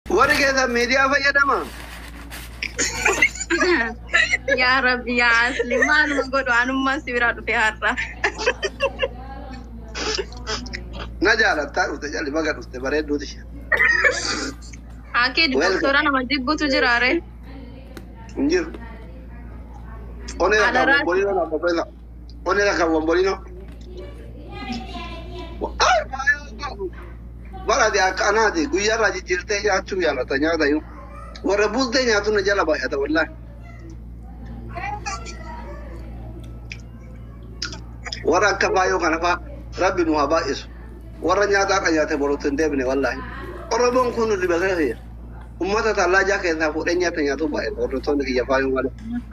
Warri keessan miidiyaa fayyadama. Yaa Rabbi yaa Asli maaluma godhu anummaan si biraa dhufe har'a. Na jaalattaa dhufte jalli baga dhufte bareedduuti ishee. Haakee doktora nama jibbutu jiraare. Hin jiru. Onee la kan Alaraa- wombolino na profesa. Onee la kan wombolino. Ay, baay'ee Bara de akkanaati guyyaarraa jijjiirtee nyaachuu jaalata nyaata iyyuu. Warra bultee nyaatu na jala baay'ata wallaahi. Warra akka baay'oo kana faa rabbi nu haa baay'isu. Warra nyaata akka nyaate boruutti hin deebine wallaahi. Oromoon kun nu diba keessa Uummata tallaajaa keessaa fuudhee nyaata nyaatu baay'ee hordoftoonni kiyya faayuu malee.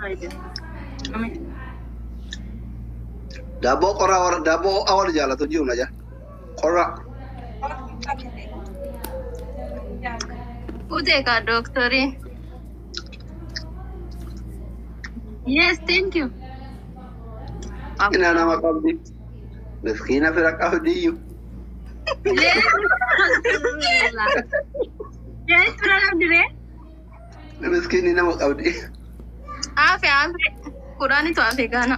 Daabboo qorraa warra daabboo awwal jaalatu jiru na jala. Qorraa. Utee ka doktori. Yes, thank you. Ina nama qabdi. Miskiina fira qabdi iyyuu. Yes, bira qabdire. Miskiinni nama qabdi. Hafe hafe kudhaanitu hafe gaana.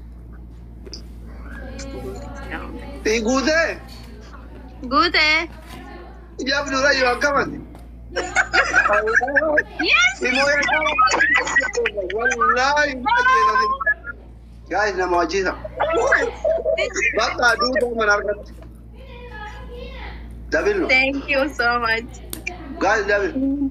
Tii guutee Guutee. ijaaf dura yoo akkamati. Yes. Immoo wallaahi Gaayis nama wajjiisa. Bakka duudaa mana argatti. Dabilno. Thank you so much. Gaayis dabil.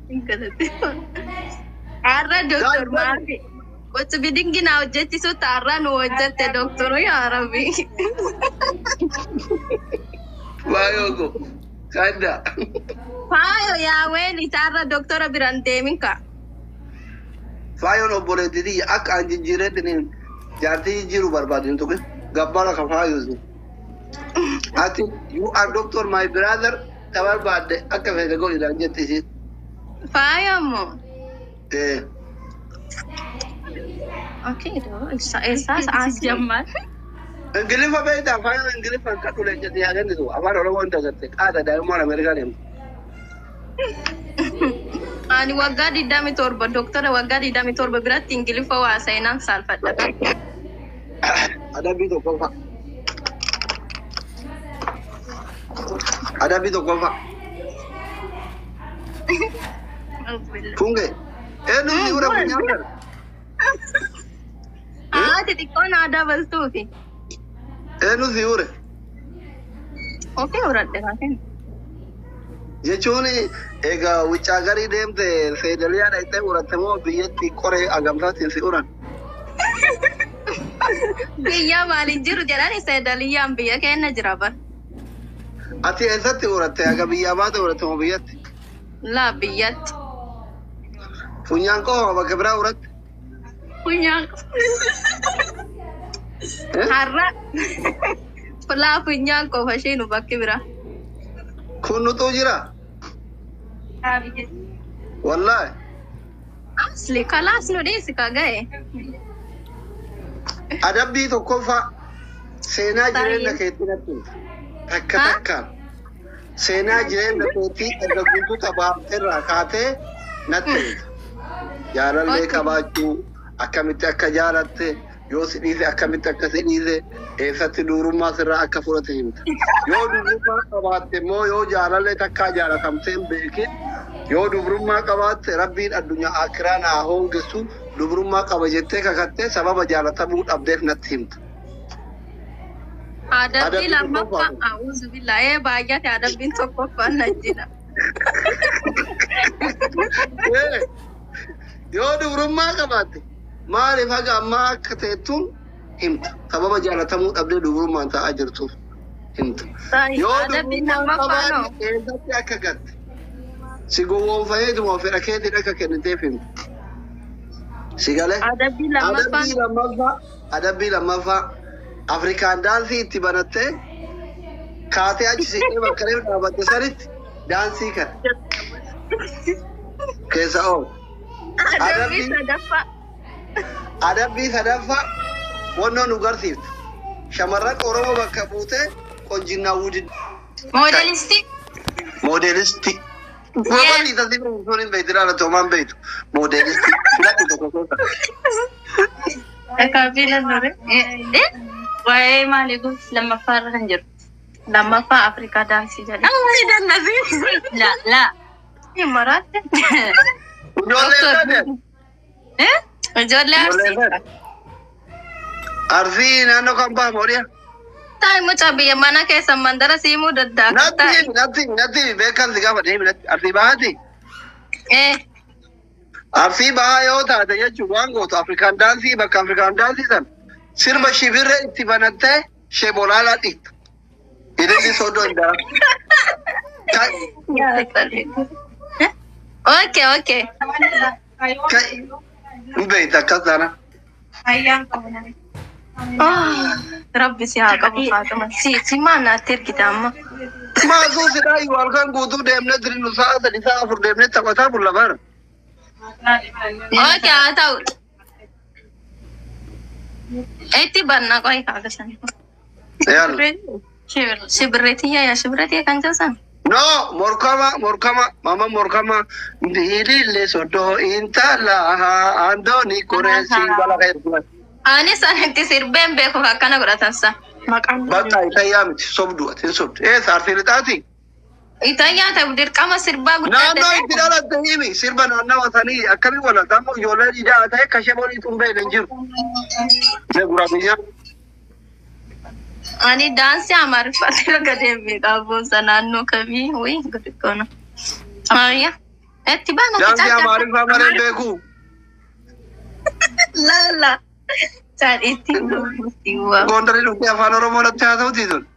Har'a doktor maafi. Gocha bidingi na hojjechisuutti har'a nu hojjette doktoru yaa rabbi. Baay'oo ko. Kadda. Faayo yaa weeli har'a doktora biran deemin ka. Faayoon obboleettii akka an jijjiireetti jaartii jijjiiruu barbaadin tuqe gabbara ka faayuusi. Ati you are doctor my brother ta barbaadde akka fedhe godhidhaan jette isheen. Faayo moo? Eh, Okay, doo isa isaas as jammal. Ingiliffa beektaa faayoon ingiliffa akka dhulee jette yaa kennitu afaan oromoon dagatte qaada daa'imman Ameerikaa deemtu. Ani waggaa digdami torba doktora waggaa digdami torba biratti ingiliffa waa seenaan saalfadha. Adabbii tokkoffaa. Adabbii tokkoffaa. Funge. Eenyu si ura funyaan kana? Haa xixiqqoon aadaa baltuufi. Eenyu si ure? Ofii horadhe kaasin. Jechuun egaa wuccaa garii deemte feedaliyaa dhaqxee uratte moo biyyatti qoree agamtaatiin si uran? Biyya maaliin jiru jedhani seedaliyyaan biyya keenya jira bar. Ati eessatti uratte? Aga biyyaa baate uratte moo biyyatti? Laa biyyatti. Funyaan qofaa bakka biraa uratte? Funyaan. Eh? Har'a. Laa funyaan qofa ishee nu bakki bira. Kun nutuu jira? Wallaahi. Asli kalaas nu dhiisi ka ga'e. Adabbii tokkoffaa seenaa jireenya keetti natti himta. Takka Ha? takkaan seenaa jireenya keetti erga guutuu taphaafterraa kaatee natti himta. Jaalallee Okay. qabaachuu akkamitti akka jaalatte yoo si dhiise akkamitti akka si dhiise eessatti dubrummaa sirraa akka fudhate himta. Yoo dubrummaa qabaatte immoo yoo jaalallee takkaa jaalatamtee hin beekin yoo dubrummaa qabaatte rabbiin addunyaa akiraa naa hoongisu dubrummaa qaba jettee kakattee sababa jaalatamuu dhabdeef natti himta. Adabbii Adabbii lammaffaa tokkoffaa. a'uuzu billaahee baay'ate adabbiin tokkoffaa na jira. Eh, Yoo dubrummaa qabaatte maaliif haga ammaa akka ta'ettuun himta. Sababa jaalatamuu dhabdee dubrummaan ta'aa jirtuuf himta. Yoo Adabbiin dubrummaa lammaffaa noo. qabaatte eessatti akka gatte si gowwoomfameetuma fedha keetiin akka kenniteef himta. Si galee? Adabbii lammaffaa Adabbii lammaffaa adabbii lammaffaa Afrikaan daansii itti banattee kaatee achi siqee bakka reef dhaabatte sanitti daansii kana keessa oolu. adabbii Adabbii- sadaffaa. Adabbii sadaffaa wannoo nu garsiiftu. Shamarran Oromoo bakka buutee qonjinnaa wudin Moodelistii. moodelistii Gosoonni tasii sun hin beektu ilaala toomaan beektu. Moodeelisti filadhu tokko gosa. Kaabila nure. Waa'ee maalii kun lammaffaa irra kan jiru. Lammaffaa Afrikaa daansii jedhe. Amni dannasi. La la. Maraatti. Ijoollee taate. Eh? Ijoollee Ijoollee arsii. taate. Arsii naannoo kan bahamu horiya. Taa'e mucaa biyya mana keessa mandara siimuu daddaaka taa'e. Natti natti natti beekan si gaafa deemi natti arsii bahaati. Eh. Arsii bahaa yoo taate jechuun waan gootu Afrikaan daansii bakka Afrikaan daansii san sirba shibirree itti banattee shebolaalaa dhiitta. Hidhilli soddoo hin dara. Okay, okay. Hin beektu akkas taana. Oh, Rabbi si haa qabu Faatuma. Si si maal naatti ergita amma? Maasuu sidhaa iyyuu halkan guutuu deemnee dirinu sa'a sadi sa'a afur deemnee taphataa bulla bara. Okay, haa ta'u. Itti banna qoy kaagasan. Yaala. Shibirreetiyya yaa shibirreetiyya kan jedhan. No, morkama, morkama, mama morkama. Ndilile sodo intala andoni koresi bala kaya. Ani sanitti sirbeen beeku akkana godhatan sa. Maqaan Bakka ita yaamti sobdu ati sobdu. Eh saartiin ixaati. Itayyaa ta'u dirqama sirbaa guddaa Naannoo itti dhalatte himi sirba naannawa sanii akkamii walata ammoo ijoollee dhiidaa ta'e kashee bolii tun beekne hin jiru. Ne gura biyya. Ani daansii amaariffatti erga deemee qabuunsa naannoo kamii wayii godhikkoona. Ayya. Itti baana. Daansi amaariffaa malee beeku. Laala. Isaan itti dhufuutti waa. Gondarii dhuftee afaan Oromoo natti haa ta'uti tun.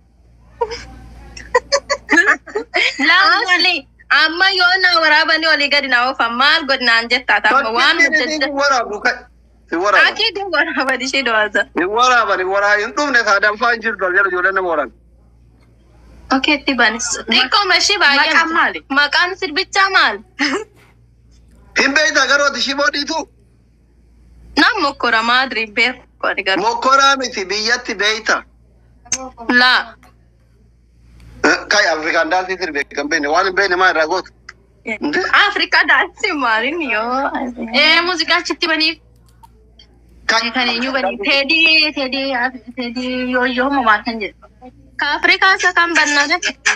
Asli. Amma yoo na waraabanii olii gadi na oofan maal godinaan jettaa ta'a waan hojjette. Hin waraabdu kai. Hin waraabdu. Akii waraaban ishee dhawaasa. Hin waraaban hin waraa hin dhumne saadaan faa hin jirtu jala ijoollee nama waran. Okey itti banis. Xiqqooma ishee baay'ee. Maqaan maali? Maqaan sirbichaa maal? Hin beektaa garuu ati shiboo dhiitu. Nam mokkora maadri beeku qori garuu. Mokkoraa miti biyyatti beeyta. Laa. Kai Afrikaan daansii sirbe kan beekne waan hin beekne maa irraa gootu. Afrikaa daansii maaliin yoo. Eh muuziqaa achitti baniif. Kai Kan eenyu baniif. Teedii teedii teedii yoo yoo moo maal kan jedhu. Ka Afrikaa isa kan bannade.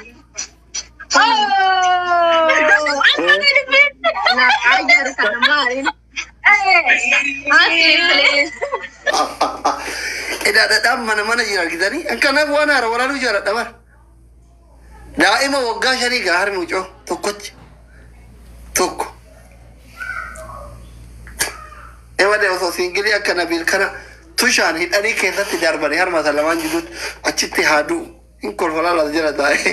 Ajar kana maaliin. Asli Idaadhaadhaan mana mana jira argitanii akkanaaf waan haara waraanuu jaaladha bara. Daa'ima waggaa shanii gaa harmi mucoo tokkochi tokko. Ewadee osoo siingilii akka nabiil kana tushaan hidhanii keessatti darbanii harmata lamaan jirutti achitti haaduu hin kolfalaa lafa jala taa'e.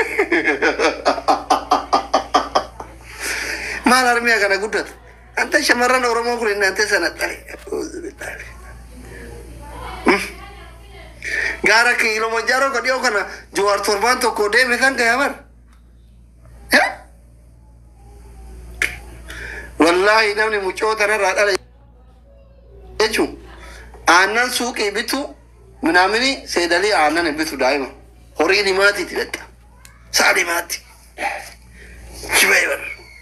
Maal harmiyaa kana guddata? Anta shamarran Oromoo kun inni ante sana dhale. Gaara Kilimanjaro ka dhiyoo kana Jawaar torbaan tokko deeme kan gaya bar. Wallaahi namni mucoo tanarraa dhala jechuun aannan suuqii bitu minaamini seedalii aannan hin bitu daa'ima. Horii himaatiiti dhadha. Sa'a himaati. Shibee bara.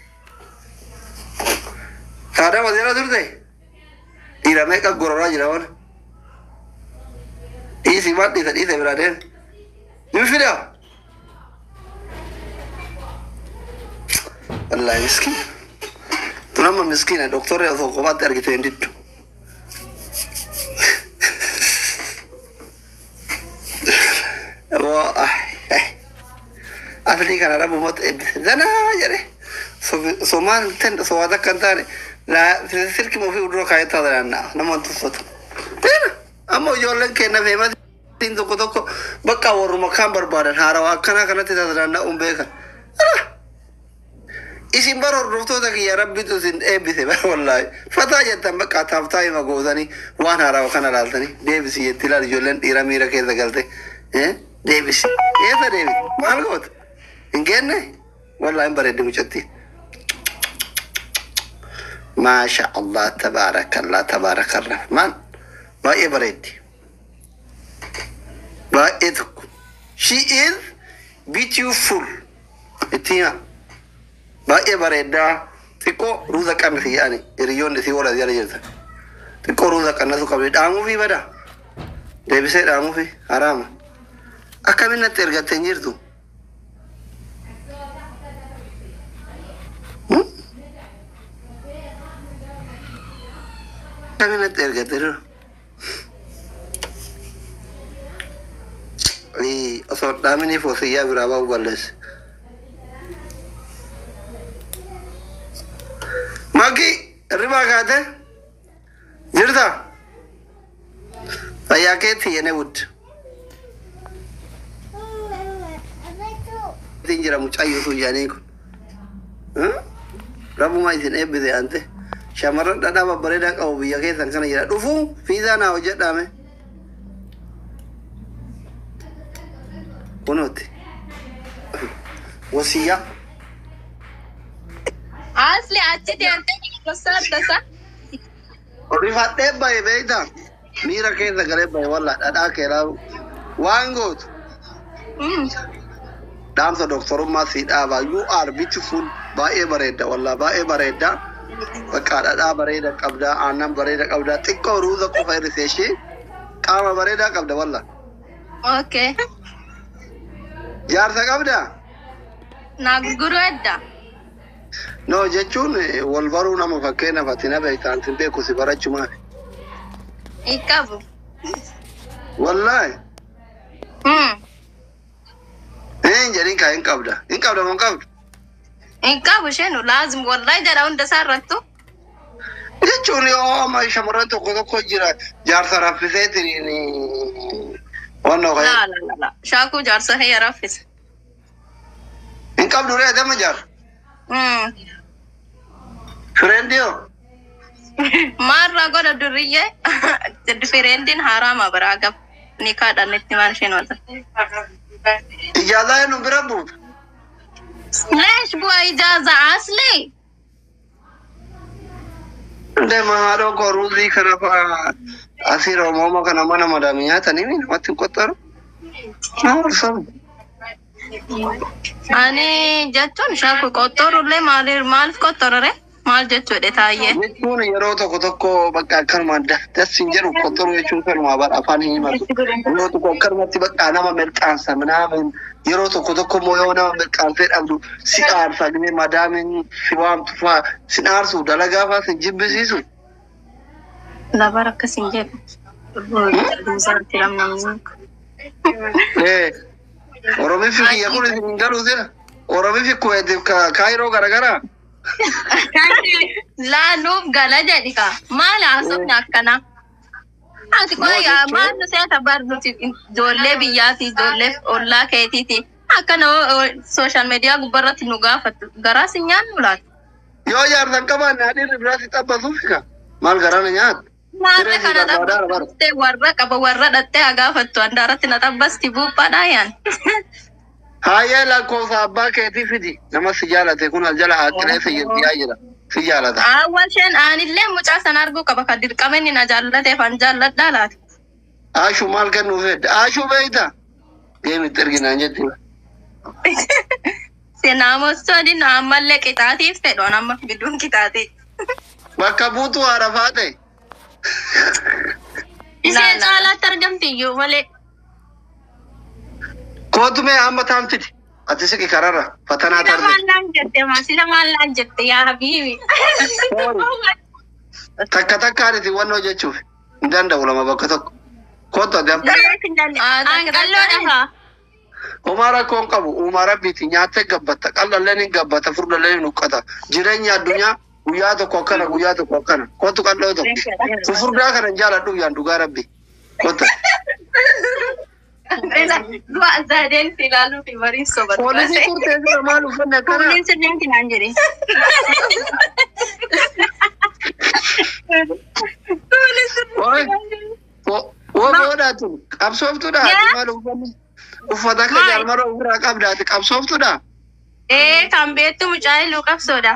Kaadhaa wazeera turte dhiira meeqa gororaa jira wana. Dhiisi maal dhiisa dhiisa biraa deeme. Ni fidaa. Wallaahi miskiina. Tun amma miskiina doktorri osoo kophaatti argite hin diddu. Waa afilii kana dhabu mota eebbise danaa jedhe. Somaan ten sowaata akka hin taane silki ofii fuuldura kaayyataa danda'a nama tuffatu. Amma ijoolleen kenna feematiin tokko tokko bakka warruma kaan barbaadan haarawaa akkanaa kanatti taata danda'uun beekan. Isin bara hordoftoota kiyya rabbitu isin eebbise bara wallaahi. Fataa jettan bakka taaftaa hima gootanii waan haarawaa kana laaltanii deebisi jetti ilaal ijoolleen dhiira miira keessa galte. Deebisi. Eessa deebisi? Maal goota? Hin geenne? Wallaahi hin bareedde mucattiin. ما شاء الله تبارك الله تبارك الرحمن باقي بريدي باقي she is beautiful اتينا baay'ee bareedaa xiqqoo ruuza qannisi yaani hiriyoonni si wala jala jirtan xiqqoo ruuza qannasu qabdi dhaamuufi bada deebisee dhaamuufi haraama akkamiin natti ergattee hin jirtu Hmm? akkamiin natti ergattee jiru Ii, osoo dhaaminiif wasiyyaa biraa ba'uu balleesse Maki, hirribaa kaate? Jirta? Fayyaa keetti yene wud. Isin jira mucayyoo sun jedhanii kun. Rabuma isin eebbise ante. Shamarran dhadhaa babbareedaa qabu biyya keessan kana jira. Dhufuu fiizaa naa hojjedhaame. Kunuuti. Wasiyyaa. Asli achi deemtee gosa adda Rifadhee bahe beektaa? Miira keessa galee bahe walla dhadhaa keeraa waan gootu. Dhaamsa doktorummaa si dhaabaa. You are beautiful. Baay'ee bareedda walla baay'ee bareedda. Bakka dhadhaa bareeda qabda. Aannan bareeda qabda. Xiqqoo ruuza qofa hir'ise ishee qaama bareedaa qabda walla. Okay. Jaarsa qabda? Naa gurguruu edda. No jechuun eh, wal baruu nama fakkeenyaaf ati na beektaan sin beeku si barachumaaf. Hin qabu. Wallaahi. Hmm. Hin jedhin kaa hin qabda. Hin qabda moo hin qabdu? Hin qabu isheen laazim wallahi jedha hunda isaa irrattu. jechuun yoo amma shamarran tokko tokko jira jaarsa raffiseetiin wannoo La ka'e la la la. Shaakuu jaarsa heyya raffisa. hin qabdu ree dama jaar Hmm. fireendiyo Maarraa godha durriyyee fireendiin haraama biraa qaba. Ni kaadhaan itti maal isheen wal ijaazaa nu bira buutu Leesh bu'aa ijaaza asli. deema haadhoo koo ruuzii kana faa asii roomooma kana mana madaami nyaatanii mi namatti hin qottaru naarsamu Ani jechuun shaakuu qottorullee maaliif maaliif qottorore? Maal jechuudha taayyee? jechuun yeroo tokko tokko bakka akkanuma das hin jedhu qottaru jechuun kanuma bara afaan hin himatu yeroo tokko akkanumatti bakka nama milqaansa minaamin yeroo tokko tokko immoo yoo nama milqaansee dhabdu si aarsa gidee madaamin si waamtu faa si aarsu dalagaa faa si jibbisiisu Labar akkas hin jedhu. Duusaatti lamnamni. Eh, oromifi kiyya kun isin hin galu sira oromifi kuweetiif kaayiroo garagaraa Laaluuf gala jedhi ka. Maal haasofni akkana? Ati kun jechuun- maal nu seeta barnuti ijoollee biyyaati ijoollee ollaa keetiiti. Akkana sooshaal miidiyaa gubbarratti nu gaafatu. Garaas hin nyaannu laata? yoo jaarsan qabaanne hadhiirri biraatti xabbasuufi ka maal garana nyaatu Maarra Siree kana fi barbaada bara. dhabbastee warra qaba warra dhattee haa gaafattu handaaratti na dhabbasti buuphaadhaa yaan. Hayyee lakkoofsa abbaa keetii fidi. Nama si jaalate kun al jala haqqilee fayyaddiyaa jira. Si jaalata. Awwal isheen aanillee mucaa sana arguu qaba kan dirqama inni na jaallateef an jaalladhaa laata. Aashuu maal kennuu fedde? Aashuu beeyta? Deemitti erginaan jetti. Sinaamostoonni ammallee qixaatiif fedhoon amma bidduun qixaatii. Bakka buutuu haarafaa ta'e. Ishee caalaatti argamti iyyuu malee. Kootumee amma taan fidi. Ati siqi kararra. Fatanaa Sila tarde. maallaan jette maa sila maallaan jette yaa habiibi. Takka takkaan isin wannoo jechuuf. Hin danda'u lama bakka tokko. Kootu ati amma. Anqalloo dhahaa. Uumaa rakkoo hin qabu. Uumaa rabbiiti. Nyaattee gabbatta. Qal'alleen hin gabbata. Furdalleen hin huqqata. Jireenya addunyaa guyyaa tokko akkana guyyaa tokko akkana. Kootu qal'oo tokko. Furdaa kana hin jaaladhu yaan dhugaa rabbi. Kootu. Du'a zaadeen si ilaaluu fi bariin sobatu. Poolisii turtee sira maal uffanne akkana? Kunneen sirriitti naan jedhe. Woo boodhaatu qabsooftuudha ati maal uffanne? Uffata akka Maal? jaalmara ofirraa qabda ati qabsooftuudha? Ee kan beektu mucaa illuu qabsoodha.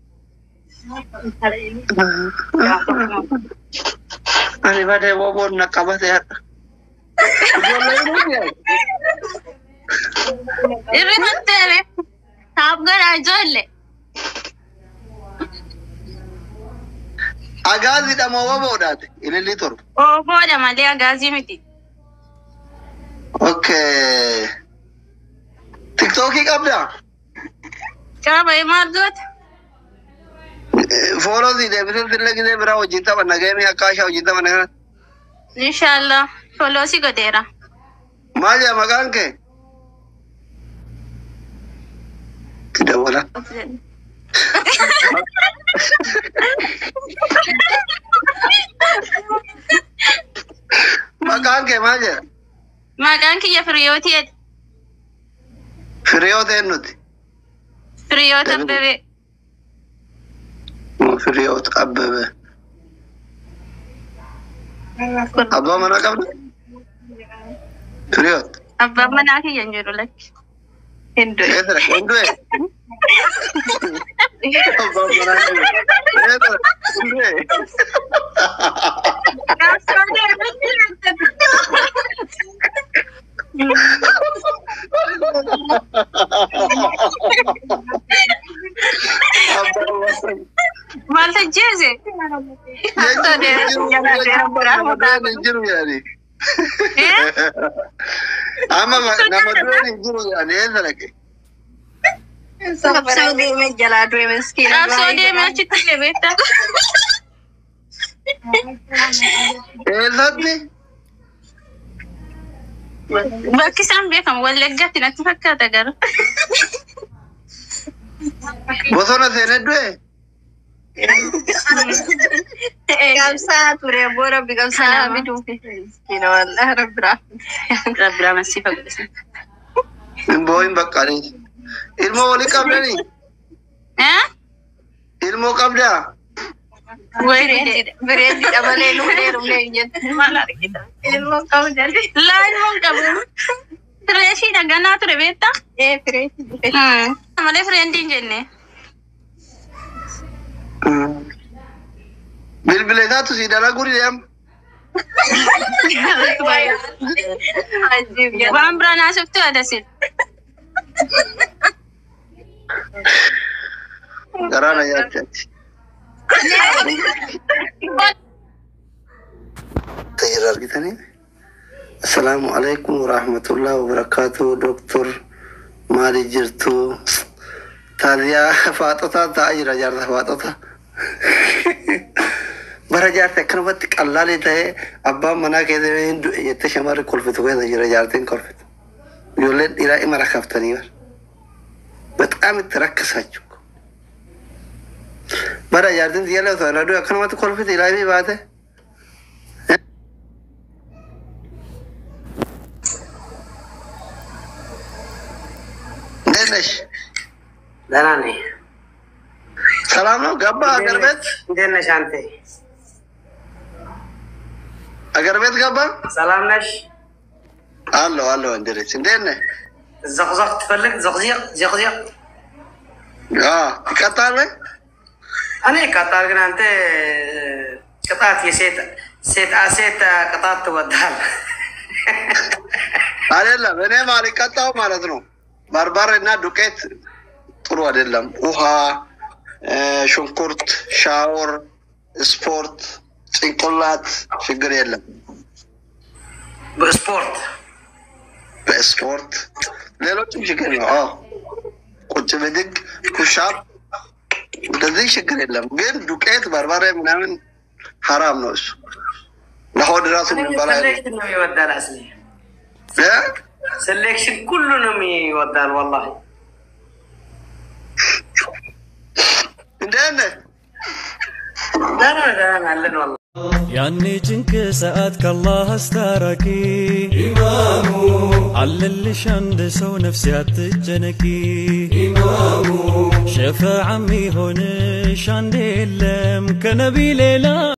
Ani badee woboon na qabate hadha. Ijoollee nuti Irri kan ta'e taaf godhaa ijoollee. Agaazidha moo waboodhaate ilillii torba. Ooboodha malee agaazii miti. Okay. Tiktookii qabdaa? Qaba maal goota? Fooloo si deebisee illee gisee biraa wajjin taphanna geemii akka ashaa wajjin taphanna kana. Inshaallah. Foloosi godheera. Maal jedha maqaan kee? Itti dabala. Maqaan kee maal jedha? Maqaan kiyya Firiyootiidha. Firiyoo ta'e nuti. Firiyoota Abbabee. Firiyoot Abbabee. Abbaa manaa qabda? Firiyoot. Abbaan manaa kiyya hin jiru lakki. Hinduu. Eesira hundu'e. Abbaan manaa qabda. Eesira hundu'e. Abbaan manaa Maal tajjeese? jiru yaani. Amma nama dureen hin jiru yaani eessa dhaqe? Qabsoo deemee jalaa du'e miskiina. Qabsoo deemee achitti illee beektaa? Eessatti? Bakki isaan beekamu Wallaggaatti natti fakkaata garuu. Bosona seenee du'e? Qabsaa ture boo rabbi qabsaa nama fiduufi. Miskiina wallah rabbi raafate. Rabbi ramasiifa godhisa. Hin boohin baqqaanii. Ilmoo walii qabdanii? Eh? Ilmoo qabdaa? Wayii Bireeddi malee dhumnee dhumnee hin jettu. maal argita? Ilmoo qabu jalli. Laa ilmoon qabu. Fireeshii dhaganaa ture beektaa? Ee fireetti dhufe. Malee fireendiin jenne. Bilbila isaatu si dalaguu deema. Ajiib jedha. Waan biraan haasoftu adasin. Garaa na nyaachaati. Tajaajila argitanii. Assalaamu alaikum warahmatullahi wabarakatuh. Doktor maali jirtu? Taaliyaa faaxotaa taa'aa jira jaarsa faaxota. Bara jaarti akkanumatti qallaalee ta'ee abbaan manaa keessa hin du'e jettee shamarri kolfitu keessa jira jaartiin kolfitu. Ijoolleen dhiiraa ima rakkaftanii bara. Baxaam itti rakkisaachuu. Bara jaartiin xiyyaala osoo irra du'e akkanumatti kolfite ilaabii baate. እንዴት ነሽ? ደህና ነኝ። ሰላም ነው? ገባ አገር ቤት እንዴት ነሽ አንተ? አገር ቤት ገባ? ሰላም ነሽ? አለሁ አለሁ። እንድሪስ እንዴት ነህ? ዘቅዘቅ ትፈልግ? ዘቅዚቅ ዘቅዚቅ አዎ፣ ትቀጣለህ? እኔ ቀጣል፣ ግን አንተ ቅጣት የሴት ሴት ሴት ቅጣት ትወዳል። አይደለም እኔም አልቀጣው ማለት ነው። በርበሬ እና ዱቄት ጥሩ አይደለም። ውሃ፣ እ፣ ሽንኩርት፣ ሻወር፣ ስፖርት፣ ጭንቅላት ችግር የለም። በስፖርት በስፖርት ሌሎችም ችግር ነው። አዎ ቁጭ ብድግ ፑሻፕ እንደዚህ ችግር የለም። ግን ዱቄት በርበሬ ምናምን ሀራም ነው እሱ ለሆድ ራሱ የሚበላ ሴሌክሽን ነው ይወዳል። አስሊ እ? ሴሌክሽን ሁሉንም ይወዳል። ወላሂ እንዴት ነህ? ደህና ደህና አለን ወላሂ ያኔ ጭንቅ ሰዓት ከአላህ አስታራቂ ኢማሙ አለልሽ አንድ ሰው ነፍስ አትጨነቂ ኢማሙ ሸፋዓ ሚሆንሽ አንድ የለም ከነቢ ሌላ